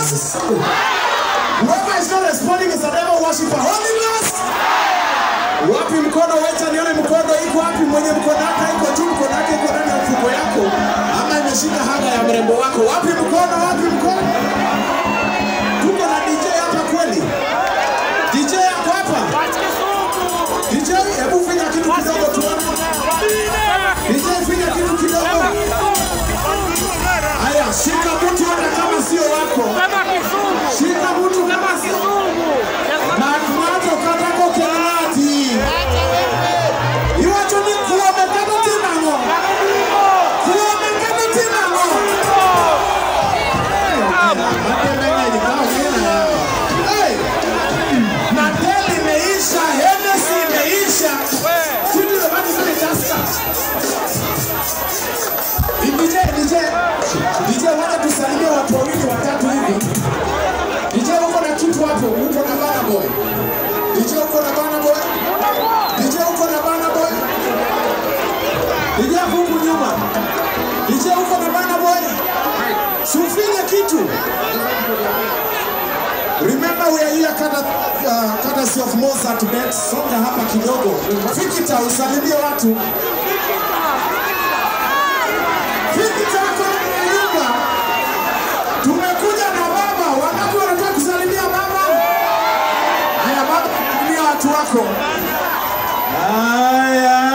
Ghost. Whoever is not responding is a devil worshiper. Holy Ghost. Wapi mkono? Wacha nione mkono iko wapi? Mwenye mkono wake iko juu, mkono wake iko ndani ya mfuko yako, ama imeshika haga ya mrembo wako. Wapi mkono? Wapi mkono? Tuko na DJ hapa kweli? DJ yako hapa? DJ, hebu finya kitu kidogo tuone. DJ, finya kitu kidogo. Haya, shika mtu hata kama sio wako. Shika mtu kama sio Makumato katako kelati. Iwacho ni kuomekana tena ngo. Kuomekana tena ngo. Matemenya ilikao tena. Hey! Mateli imeisha, Hennessy imeisha. Kitu imebaki kule Tusker. DJ, DJ, DJ, wacha tusalimie watu wawili watatu hivi. DJ uko na kitu hapo, uko na Bana Boy. DJ uko na Bana Boy. DJ uko na Bana Boy. DJ hapo huku nyuma. DJ uko na Bana Boy. Sufanye kitu. Remember we are here kada, uh, courtesy of Mozart Bet. Songa hapa kidogo. Fikita usalimie watu. Fikita kwa nyumba. Tumekuja na baba. Wangapi wanataka kusalimia baba? Haya baba, salimia watu wako. Haya.